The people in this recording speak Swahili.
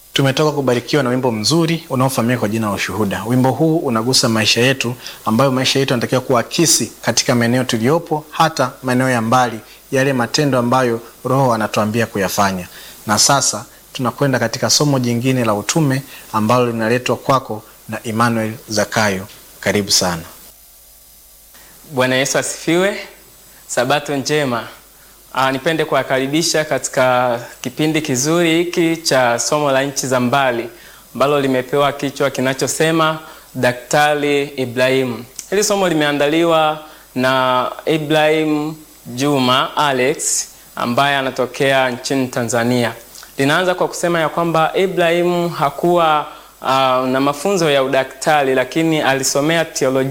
Tumetoka kubarikiwa na wimbo mzuri unaofahamika kwa jina la Ushuhuda. Wimbo huu unagusa maisha yetu, ambayo maisha yetu yanatakiwa kuakisi katika maeneo tuliyopo, hata maeneo ya mbali, yale matendo ambayo Roho anatuambia kuyafanya. Na sasa tunakwenda katika somo jingine la utume ambalo linaletwa kwako na Emmanuel Zakayo. Karibu sana. Bwana Yesu asifiwe. Sabato njema. Aa, nipende kuwakaribisha katika kipindi kizuri hiki cha somo la nchi za mbali ambalo limepewa kichwa kinachosema Daktari Ibrahimu. Hili somo limeandaliwa na Ibrahim Juma Alex ambaye anatokea nchini Tanzania. Linaanza kwa kusema ya kwamba Ibrahimu hakuwa uh, na mafunzo ya udaktari lakini alisomea teolojia